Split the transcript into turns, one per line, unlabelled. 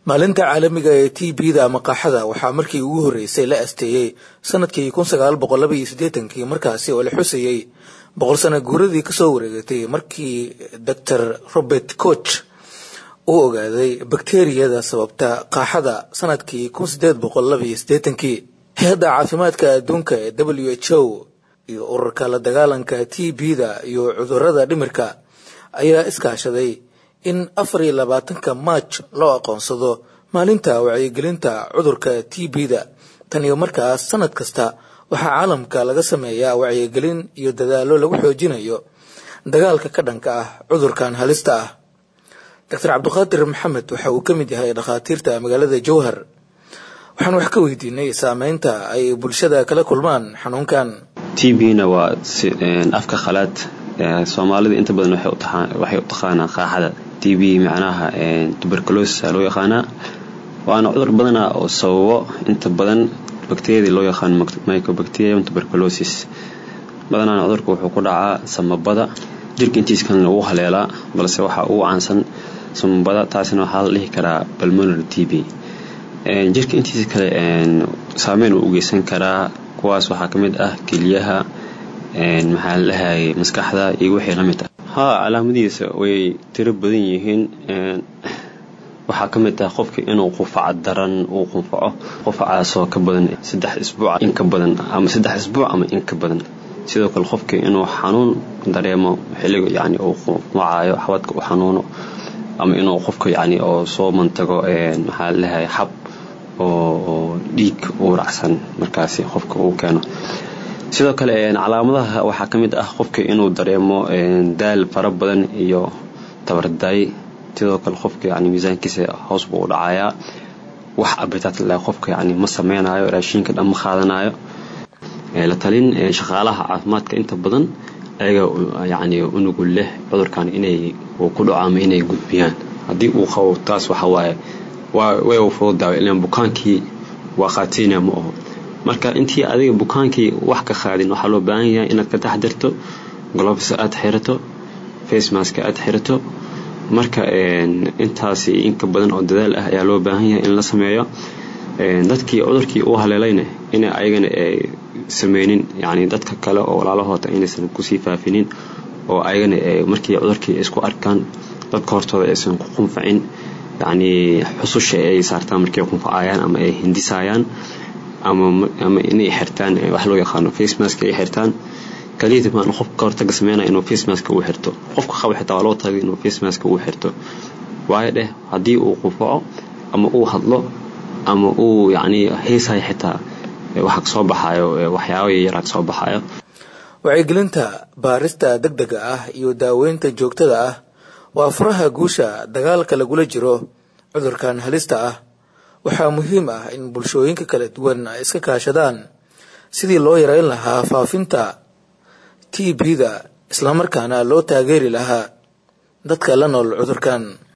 maalinta caalamiga ee t b-da ama qaaxada waxaa markii ugu horreysay la asteeyey sanadkii kun sagaal boqol laba iyo siddeetankii markaasi oo la xusayey boqol sano guuradii kasoo wareegatay markii doctor robert koch uu ogaaday bakteriyada sababta qaaxada sanadkii kun sideed boqol laba iyo siddeetankii hay-adda caafimaadka adduunka ee w h o iyo ururka la dagaalanka t b-da iyo cudurada dhimirka ayaa iskaashaday in afar iyo labaatanka maaj loo aqoonsado maalinta wacyigelinta cudurka t b-da tan iyo markaas sanad kasta waxaa caalamka laga sameeyaa wacyigelin iyo dadaallo lagu xoojinayo dagaalka ka dhanka ah cudurkan halista ah doctor cabdiqaadir maxamed waxa uu ka mid yahay dhakhaatiirta magaalada jowhar waxaan wax ka weydiinay saameynta ay bulshada kala kulmaan xanuunkan
t b-na waa afka khalaad soomaalida inta badan waxay u taqaanaa qaaxada t b macnaha tuberculosis loo yaqaanaa waana cudur badana oo sababo inta badan bakteriyadii loo yaqaano microbacterium tuberculosis badanaana cudurka wuxuu ku dhacaa samabada jirka intiis kalena wuu haleelaa balse waxaa ugu caansan samabada taasina waxaa la dhihi karaa balmonary t b jirka intiisa kale saameyn uu u geysan karaa kuwaas waxaa ka mid ah keliyaha maxaa la dhahayay maskaxda iyo wixii la mid ah haa calaamadihiisa way tiro badan yihiin waxaa ka mid ah qofka inuu qufaco daran uu qufaco qufacaasoo ka badan saddex isbuuc in ka badan ama saddex isbuuc ama in ka badan sidoo kale qofka inuu xanuun dareemo xilliga yacni uu qufacayo xabadka u xanuuno ama inuu qofka yacni oo soo mantago maxaa la dhahayay xab oo dhiig uu racsan markaasi qofka uu keeno sidoo kale calaamadaha waxaa ka mid ah qofka inuu dareemo daal fara badan iyo tabardaay sidoo kale qofka yani miisaankiisa hoos buu u dhacayaa wax abitaat leh qofka yani ma sameynayo raashinka dhan ma qaadanayo la talin shaqaalaha caafimaadka inta badan ayaga yani unugul leh cudurkan inay uu ku dhaco ama inay gudbiyaan haddii uu qabo taas waxa waaye way u fududaawa ilaan bukaankii waa qaatiynaya ma aho marka intii adiga bukaankii wax ka qaadin waxaa loo baahan yahay inaad ka taxdirto globes aad xirato facemaska aad xirato marka intaasi inka badan oo dadaal ah ayaa loo baahan yahay in la sameeyo dadkii cudurkii uu haleelayna ina ayagana sameynin yani dadka kale oo walaalahoota inaysan kusii faafinin oo ayagana markii cudurkii isku arkaan dadka hortooda aysan ku qunfacin yani xususha ay saartaan markay qunfacayaan ama ay hindisayaan ama inay xirtaan wax loo yaqaano facemask ay xirtaan kaliya maan qofka hortaga sameynaya inuu facemask uu xirto qofka qaba xitaa waa loo tagay inuu facemask uu xirto waayo dheh haddii uu qufaco ama uu hadlo ama uu yacni heesayo xitaa waxa kasoo baxayo waxyaabo yaryara kasoo baxayo
wacyigelinta baarista degdega ah iyo daaweynta joogtada ah waa furaha guusha dagaalka lagula jiro cudurkan halista ah waxaa muhiim ah in bulshooyinka kala duwan ay iska kaashadaan sidii loo yareyn lahaa faafinta t b-da islamarkaana loo taageeri lahaa dadka la nool cudurkan